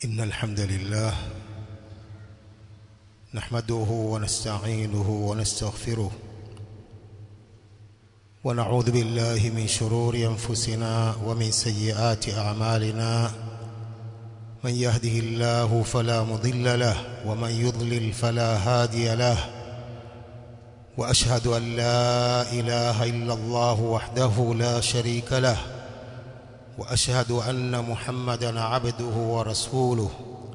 إن الحمد لله نحمده ونستعينه ونستغفره ونعوذ بالله من شرور أنفسنا ومن سيئات أعمالنا من يهده الله فلا مضل له ومن يضلل فلا هادي له وأشهد أن لا إله إلا الله وحده لا شريك له واشهد ان محمدا عبده ورسوله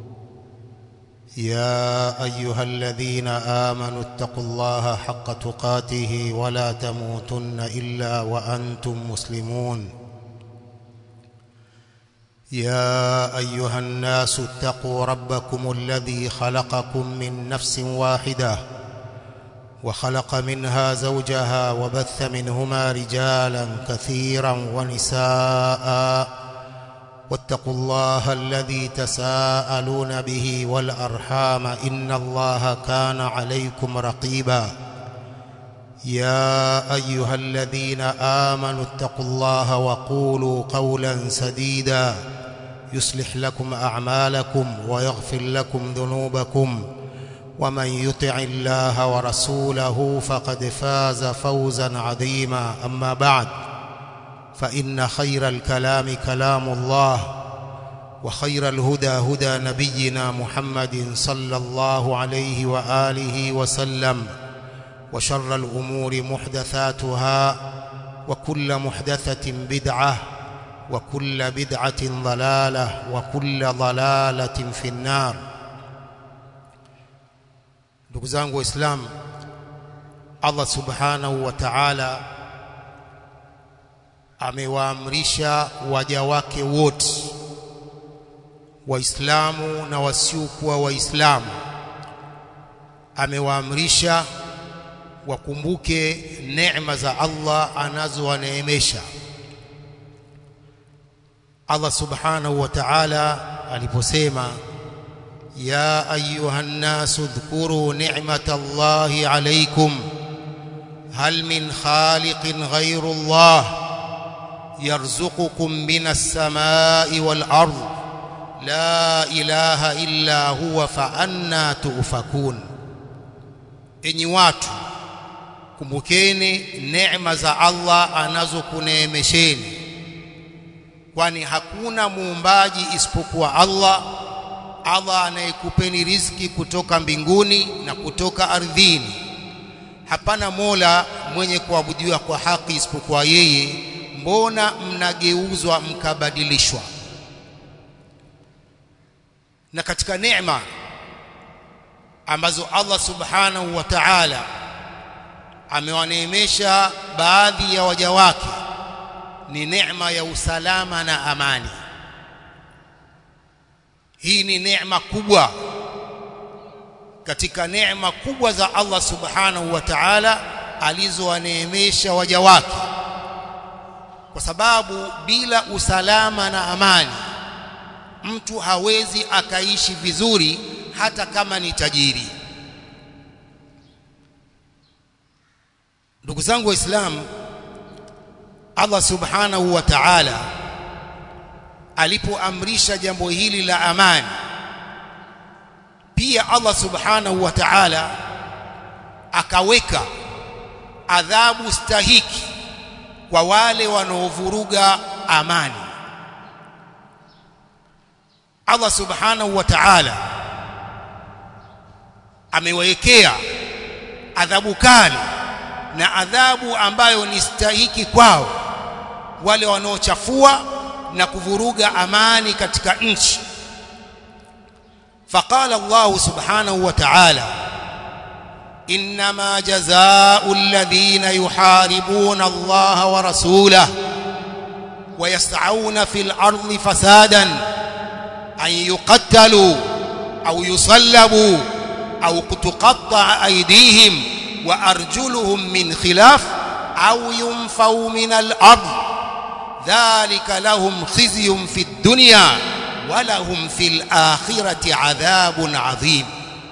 يا ايها الذين امنوا اتقوا الله حق تقاته ولا تموتن الا وانتم مسلمون يا ايها الناس اتقوا ربكم الذي خلقكم من نفس واحده وخلق منها زوجها وبث منهما رجالا كثيرا ونساء واتقوا الله الذي تساءلون به والارحام ان الله كان عليكم رقيبا يا ايها الذين امنوا اتقوا الله وقولوا قولا سديدا يصلح لكم اعمالكم ويغفر لكم ذنوبكم ومن يطع الله ورسوله فقد فاز فوزا عظيما اما بعد فان خير الكلام كلام الله وخير الهدى هدى نبينا محمد صلى الله عليه واله وسلم وشر الامور محدثاتها وكل محدثه بدعه وكل بدعه ضلاله وكل ضلاله في النار ndugu zangu waislamu Allah subhanahu wa ta'ala amewaamrisha waja wake wote waislamu na wasiokuwa waislamu amewaamrisha wakumbuke neema za Allah anazowaneemesha Allah subhanahu wa ta'ala aliposema يا أيها الناس اذكروا نعمة الله عليكم هل من خالق غير الله يرزقكم من السماء والأرض لا إله إلا هو فأنا تؤفكون enyi watu kumbukeni neema za Allah anazokuneemesheni kwani hakuna muumbaji isipokuwa Allah Allah anayekupeni riziki kutoka mbinguni na kutoka ardhini. Hapana mola mwenye kuabudiwa kwa haki isipokuwa yeye. Mbona mnageuzwa mkabadilishwa? Na katika neema ambazo Allah subhanahu wa ta'ala amewaneemesha baadhi ya waja wake ni neema ya usalama na amani. Hii ni neema kubwa katika neema kubwa za Allah Subhanahu wa Ta'ala alizowaneemesha waja wake, kwa sababu bila usalama na amani mtu hawezi akaishi vizuri hata kama ni tajiri. Ndugu zangu Waislamu, Allah Subhanahu wa Ta'ala alipoamrisha jambo hili la amani pia Allah subhanahu wa ta'ala akaweka adhabu stahiki kwa wale wanaovuruga amani Allah subhanahu wa ta'ala amewekea adhabu kali na adhabu ambayo ni stahiki kwao wale wanaochafua na kuvuruga amani katika nchi فقال الله سبحانه وتعالى انما جزاء الذين يحاربون الله ورسوله ويسعون في الارض فسادا ان يقتلوا او يصلبوا او تقطع ايديهم وارجلهم من خلاف او ينفوا من الارض ذلك لهم خزي في الدنيا ولهم في الآخرة عذاب عظيم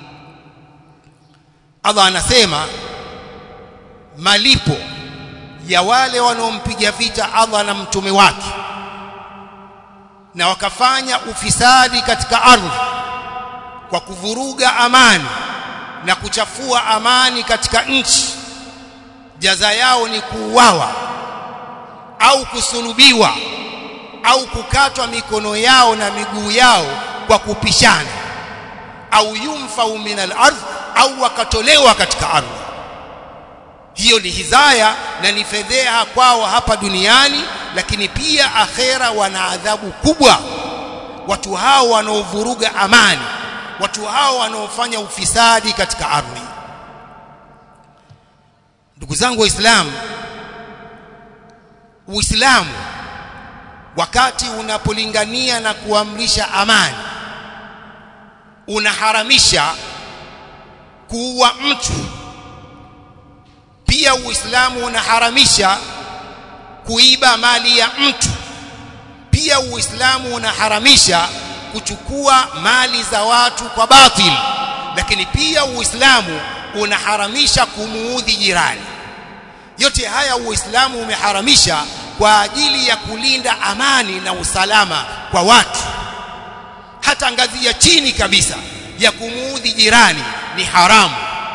Allah anasema malipo ya wale wanaompiga vita Allah na mtume wake na wakafanya ufisadi katika ardhi kwa kuvuruga amani na kuchafua amani katika nchi jaza yao ni kuuawa au kusulubiwa au kukatwa mikono yao na miguu yao kwa kupishana au yumfau min al-ardh au wakatolewa katika ardhi hiyo ni hizaya na ni fedheha kwao hapa duniani lakini pia akhera wana adhabu kubwa watu hao wanaovuruga amani watu hao wanaofanya ufisadi katika ardhi ndugu zangu waislamu uislamu wakati unapolingania na kuamrisha amani unaharamisha kuua mtu pia uislamu unaharamisha kuiba mali ya mtu pia uislamu unaharamisha kuchukua mali za watu kwa batil lakini pia uislamu unaharamisha kumuudhi jirani yote haya uislamu umeharamisha kwa ajili ya kulinda amani na usalama kwa watu hata ngazi ya chini kabisa ya kumuudhi jirani ni haramu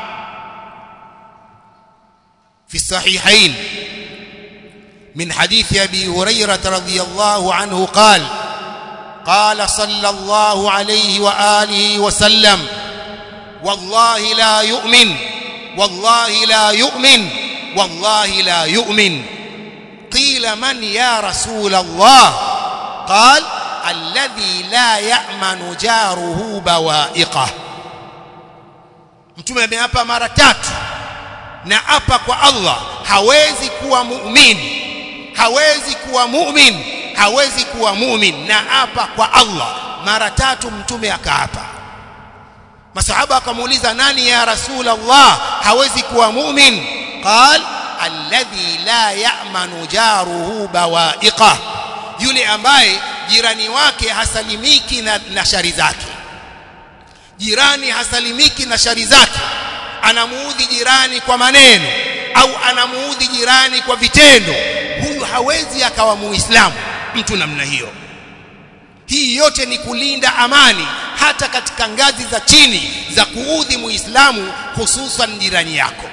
في الصحيحين من حديث أبي هريرة رضي الله عنه قال قال صلى الله عليه وآله وسلم والله لا يؤمن والله لا يؤمن والله لا يؤمن قيل من يا رسول الله قال الذي لا يأمن جاره بوائقه mtume ameapa mara tatu na apa kwa Allah hawezi kuwa muumini hawezi kuwa mumin hawezi kuwa mumin na apa kwa Allah mara tatu mtume akaapa masahaba akamuuliza nani ya rasul Allah hawezi kuwa mumin qal alladhi la ya'manu jaruhu bawaiqah yule ambaye jirani wake hasalimiki na, na shari zake jirani hasalimiki na shari zake anamuudhi jirani kwa maneno au anamuudhi jirani kwa vitendo huyu hawezi akawa muislamu mtu namna hiyo hii yote ni kulinda amani hata katika ngazi za chini za kuudhi muislamu hususan jirani yako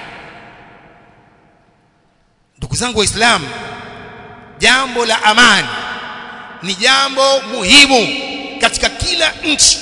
ndugu zangu waislamu jambo la amani ni jambo muhimu katika kila nchi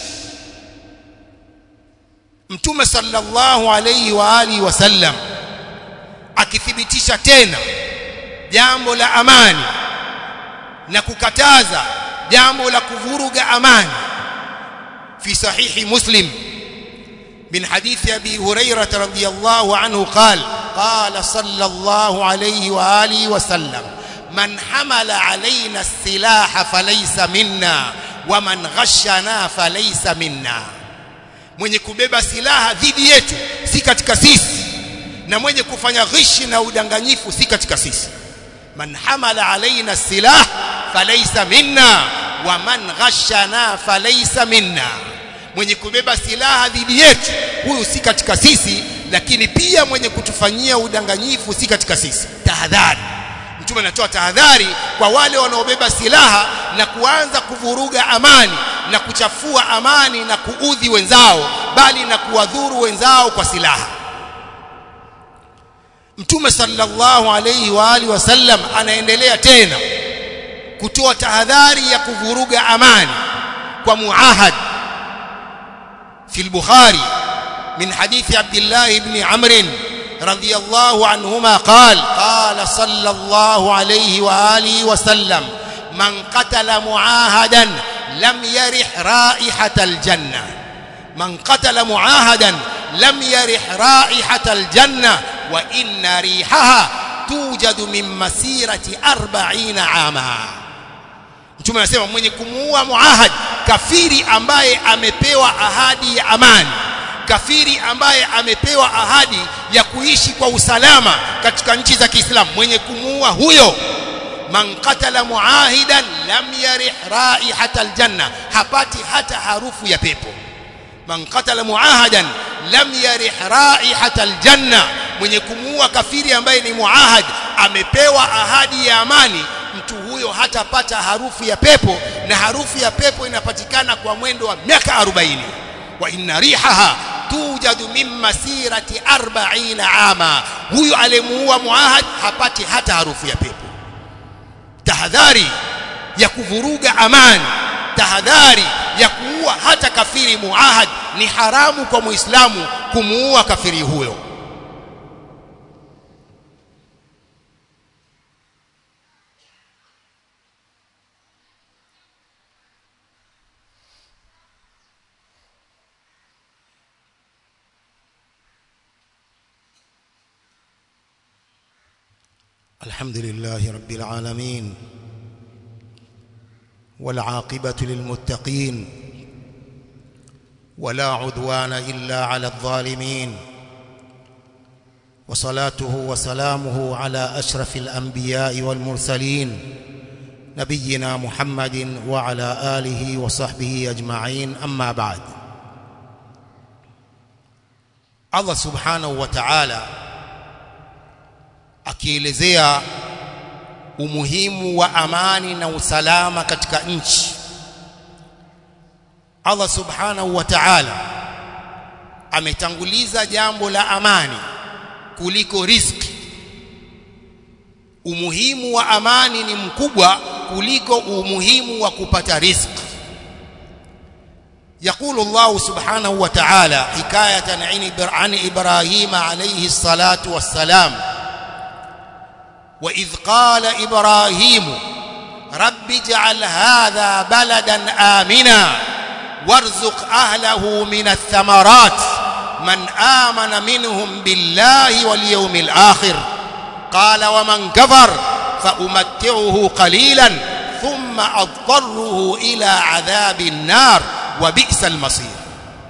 mtume sallallahu alayhi wa alihi wasallam akithibitisha tena jambo la amani na kukataza jambo la kuvuruga amani fi sahihi muslim من حديث أبي هريرة رضي الله عنه قال قال صلى الله عليه وآله وسلم من حمل علينا السلاح فليس منا ومن غشنا فليس منا mwenye kubeba silaha dhidi yetu si katika sisi na mwenye kufanya ghishi na udanganyifu si katika sisi man hamala alaina silah falaysa minna wa man ghashana falaysa minna mwenye kubeba silaha dhidi yetu huyu si katika sisi lakini pia mwenye kutufanyia udanganyifu si katika sisi tahadhari mtume anatoa tahadhari kwa wale wanaobeba silaha na kuanza kuvuruga amani na kuchafua amani na kuudhi wenzao bali na kuwadhuru wenzao kwa silaha Mtume sallallahu alayhi wa alihi wasallam anaendelea tena kutoa tahadhari ya kuvuruga amani kwa muahad في البخاري من حديث عبد الله بن عمرو رضي الله عنهما قال قال صلى الله عليه واله وسلم من قتل معاهدا لم يرح رائحة الجنة من قتل معاهدا لم يرح رائحة الجنة وإن ريحها توجد من مسيرة أربعين عاما Mtume anasema mwenye kumuua muahad kafiri ambaye amepewa ahadi ya amani kafiri ambaye amepewa ahadi ya kuishi kwa usalama katika nchi za Kiislamu mwenye kumuua huyo man qatala muahidan lam yarih raihata aljanna hapati hata harufu ya pepo man qatala muahadan lam yarih raihata aljanna mwenye kumuua kafiri ambaye ni muahad amepewa ahadi ya amani mtu huyo huyo hatapata harufu ya pepo na harufu ya pepo inapatikana kwa mwendo wa miaka 40 wa inna rihaha tujadu min masirati 40 ama huyo aliyemuua muahad hapati hata harufu ya pepo tahadhari ya kuvuruga amani tahadhari ya kuua hata kafiri muahad ni haramu kwa muislamu kumuua kafiri huyo الحمد لله رب العالمين والعاقبة للمتقين ولا عدوان إلا على الظالمين وصلاته وسلامه على أشرف الأنبياء والمرسلين نبينا محمد وعلى آله وصحبه أجمعين أما بعد الله سبحانه وتعالى akielezea umuhimu wa amani na usalama katika nchi Allah subhanahu wa ta'ala ametanguliza jambo la amani kuliko riziki umuhimu wa amani ni mkubwa kuliko umuhimu wa kupata riziki يقول الله سبحانه وتعالى حكاية عن إبراهيم عليه الصلاة والسلام وإذ قال إبراهيم رب اجعل هذا بلدا آمنا وارزق أهله من الثمرات من آمن منهم بالله واليوم الآخر قال ومن كفر فأمتعه قليلا ثم أضطره إلى عذاب النار وبئس المصير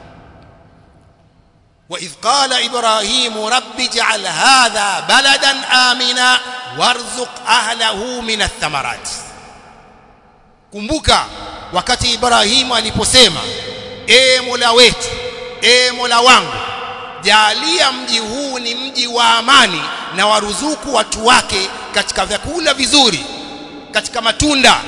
وإذ قال إبراهيم رب اجعل هذا بلدا آمنا وارزق أهله من الثمرات kumbuka wakati Ibrahimu aliposema e Mola wetu e Mola wangu jalia mji huu ni mji wa amani na waruzuku watu wake katika vyakula vizuri katika matunda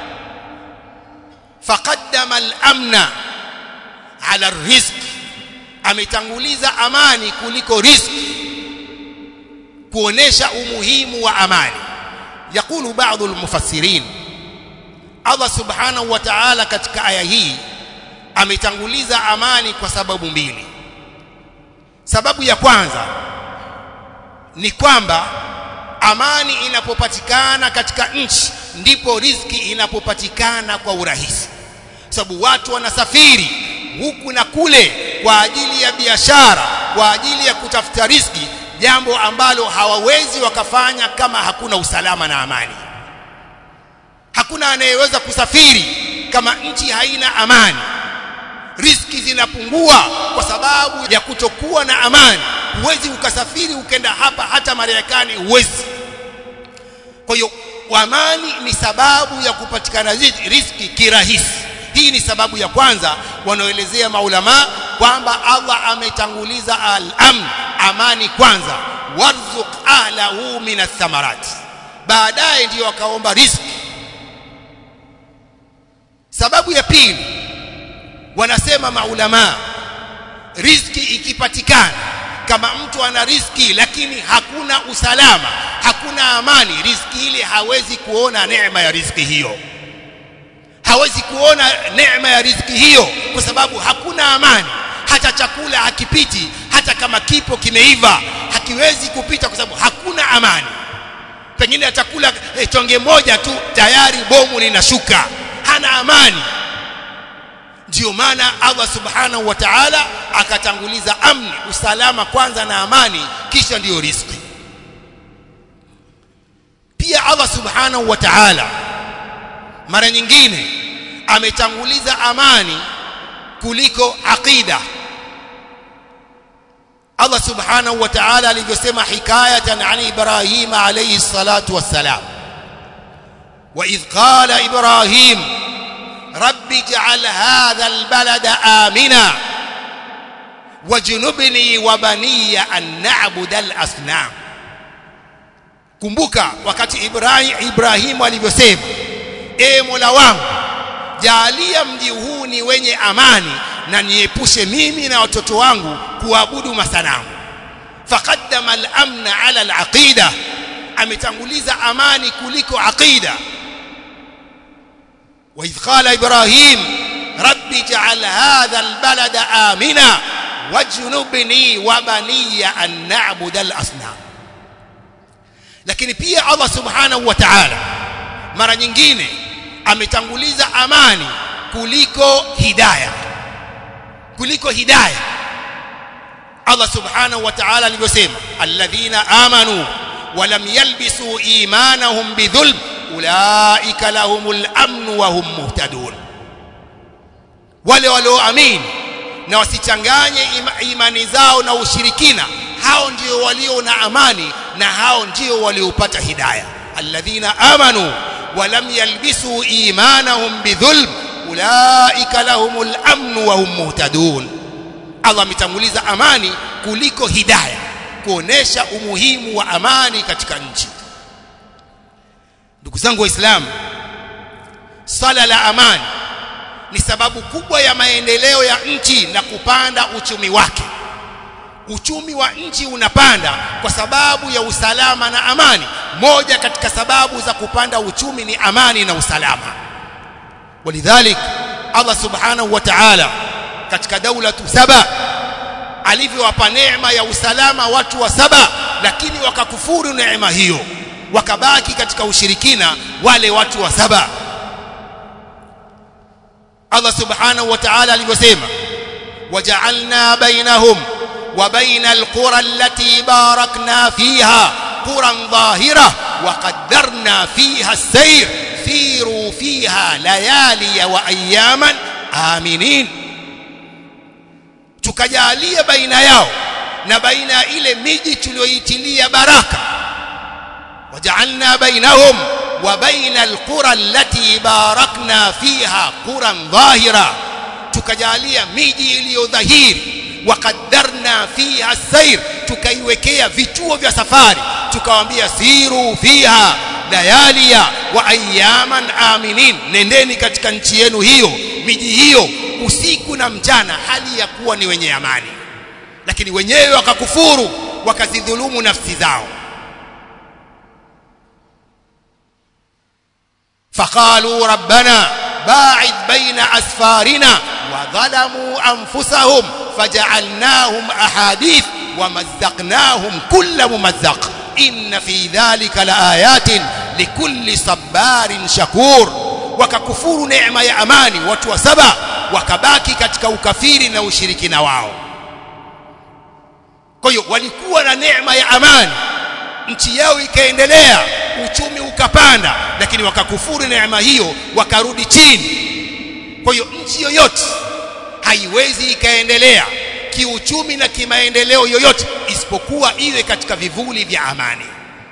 faqaddama al-amna ala rizq ametanguliza amani kuliko riziki kuonesha umuhimu wa amani yakulu baadhi almufassirin Allah subhanahu wa ta'ala katika aya hii ametanguliza amani kwa sababu mbili sababu ya kwanza ni kwamba amani inapopatikana katika nchi ndipo riziki inapopatikana kwa urahisi sababu watu wanasafiri huku na kule kwa ajili ya biashara kwa ajili ya kutafuta riziki jambo ambalo hawawezi wakafanya kama hakuna usalama na amani hakuna anayeweza kusafiri kama nchi haina amani riziki zinapungua kwa sababu ya kutokuwa na amani huwezi ukasafiri ukenda hapa hata Marekani huwezi kwa hiyo amani ni sababu ya kupatikana riziki kirahisi hii ni sababu ya kwanza wanaoelezea maulama kwamba Allah ametanguliza al-amn amani kwanza warzuq ahlahu min athamarat baadaye ndiyo wakaomba riziki sababu ya pili wanasema maulama riziki ikipatikana kama mtu ana riziki lakini hakuna usalama hakuna amani riziki ile hawezi kuona neema ya riziki hiyo hawezi kuona neema ya riziki hiyo kwa sababu hakuna amani hata chakula hakipiti hata kama kipo kimeiva hakiwezi kupita kwa sababu hakuna amani pengine atakula eh, tonge moja tu tayari bomu linashuka hana amani ndio maana Allah subhanahu wa ta'ala akatanguliza amni usalama kwanza na amani kisha ndiyo riziki pia Allah subhanahu wa ta'ala mara nyingine ametanguliza amani kuliko aqida Allah subhanahu wa ta'ala alivyosema hikayatan an Ibrahim alayhi salatu wassalam wa idh qala Ibrahim رب اجعل هذا البلد آمنا وجنبني وبني أن نعبد الأصنام kumbuka wakati Ibrahim Ibrahimu alivyosema e Mola wangu jaalia mji huu ni wenye amani na niepushe mimi na watoto wangu kuabudu masanamu faqaddama al-amna ala al-aqida ametanguliza amani kuliko aqida wa idh qala ibrahim rabbi ij'al hadha al-balada amina wajnubni wa baniya an na'budu al-asnam lakini pia Allah subhanahu wa ta'ala mara nyingine ametanguliza amani kuliko hidayah kuliko hidayah Allah subhanahu wa ta'ala alivyosema alladhina amanu wa lam yalbisu imanahum bidhulm ulaika lahumul amn wa hum muhtadun wale walioamini na wasichanganye ima, imani zao na ushirikina hao ndio walio na amani na hao ndio waliopata hidayah alladhina amanu wa lam yalbisu imanahum bidhulm ulaika lahumul amn wa hum muhtadun Allah ametanguliza amani kuliko hidayah kuonesha umuhimu wa amani katika nchi ndugu zangu waislamu sala la amani ni sababu kubwa ya maendeleo ya nchi na kupanda uchumi wake uchumi wa nchi unapanda kwa sababu ya usalama na amani moja katika sababu za kupanda uchumi ni amani na usalama walidhalik Allah subhanahu wa ta'ala katika daula saba alivyowapa neema ya usalama watu wa saba lakini wakakufuru neema hiyo wakabaki katika ushirikina wale watu wa saba Allah subhanahu wa ta'ala alivyosema waja'alna bainahum wa bainal qura allati barakna fiha quran dhahira wa qaddarna fiha as-sayr siru fiha layali wa ayaman aminin tukajalia baina yao na baina ya ile miji tuliyoitilia baraka waja'alna bainahum wa baina alqura allati barakna fiha quran dhahira tukajalia miji iliyodhahiri wakaddarna fiha as-sayr tukaiwekea vituo vya safari tukawaambia siru fiha layalia wa ayaman aminin nendeni katika nchi yenu hiyo miji hiyo usiku na mchana hali ya kuwa ni wenye amani lakini wenyewe wakakufuru wakazidhulumu nafsi zao فقالوا ربنا باعد بين أسفارنا وظلموا أنفسهم فجعلناهم أحاديث ومزقناهم كل ممزق إن في ذلك لآيات لكل صبار شكور وككفور نعمة يا أماني وتو سبا wakabaki katika ukafiri na ushirikina wao kwa hiyo walikuwa na neema ya amani nchi yao ikaendelea uchumi ukapanda lakini wakakufuru neema hiyo wakarudi chini kwa hiyo nchi yoyote haiwezi ikaendelea kiuchumi na kimaendeleo yoyote isipokuwa iwe katika vivuli vya amani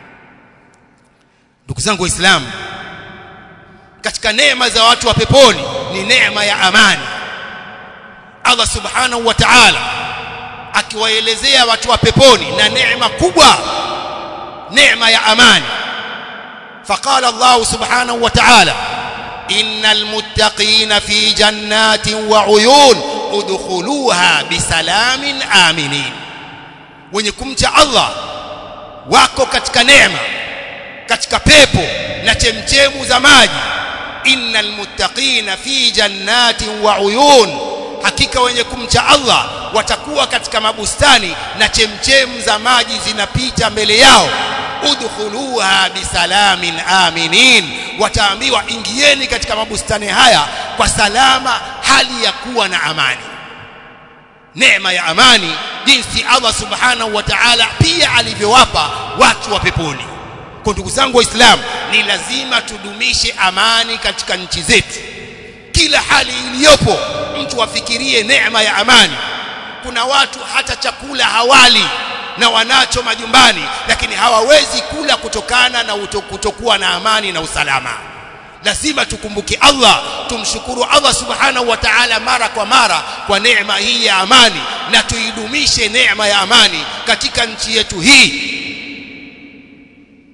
ndugu zangu waislamu katika neema za watu wa peponi ni neema ya amani Allah subhanahu wa ta'ala akiwaelezea watu wa peponi na neema kubwa neema ya amani فقال الله سبحانه وتعالى إن المتقين في جنات وعيون ادخلوها بسلام آمنين wenye kumcha Allah wako katika neema katika pepo na chemchemu za maji innal muttaqina fi jannatin wa uyun hakika wenye kumcha Allah watakuwa katika mabustani na chemchemu za maji zinapita mbele yao udkhuluha bisalamin aminin wataambiwa ingieni katika mabustani haya kwa salama hali ya kuwa na amani neema ya amani jinsi Allah subhanahu wa ta'ala pia alivyowapa watu wa peponi kwa ndugu zangu waislamu ni lazima tudumishe amani katika nchi zetu kila hali iliyopo mtu afikirie neema ya amani kuna watu hata chakula hawali na wanacho majumbani lakini hawawezi kula kutokana na kutokuwa na amani na usalama lazima tukumbuke Allah tumshukuru Allah subhanahu wa ta'ala mara kwa mara kwa neema hii ya amani na tuidumishe neema ya amani katika nchi yetu hii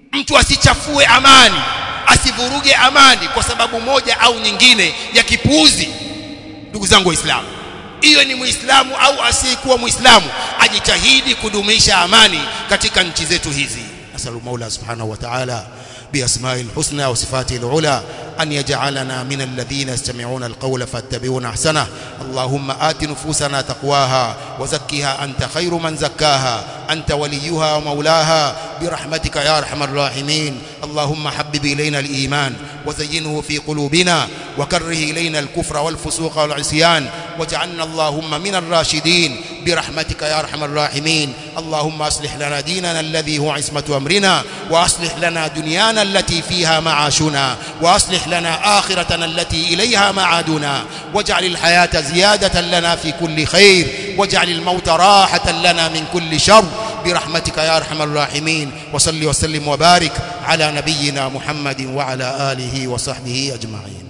mtu asichafue amani asivuruge amani kwa sababu moja au nyingine ya kipuuzi ndugu zangu waislamu hiyo ni muislamu au asiyekuwa muislamu ajitahidi kudumisha amani katika nchi zetu hizi nasalu maula subhanahu wa ta'ala بأسماء الحسنى وصفاته العلى أن يجعلنا من الذين يستمعون القول فاتبعون أحسنه اللهم آت نفوسنا تقواها وزكها أنت خير من زكاها أنت وليها ومولاها برحمتك يا أرحم الراحمين اللهم حبب إلينا الإيمان وزينه في قلوبنا وكره إلينا الكفر والفسوق والعصيان واجعلنا اللهم من الراشدين برحمتك يا أرحم الراحمين اللهم أصلح لنا ديننا الذي هو عصمة أمرنا وأصلح لنا دنيانا التي فيها معاشنا وأصلح لنا آخرتنا التي إليها معادنا واجعل الحياة زيادة لنا في كل خير واجعل الموت راحة لنا من كل شر برحمتك يا أرحم الراحمين وصل وسلم وبارك على نبينا محمد وعلى آله وصحبه أجمعين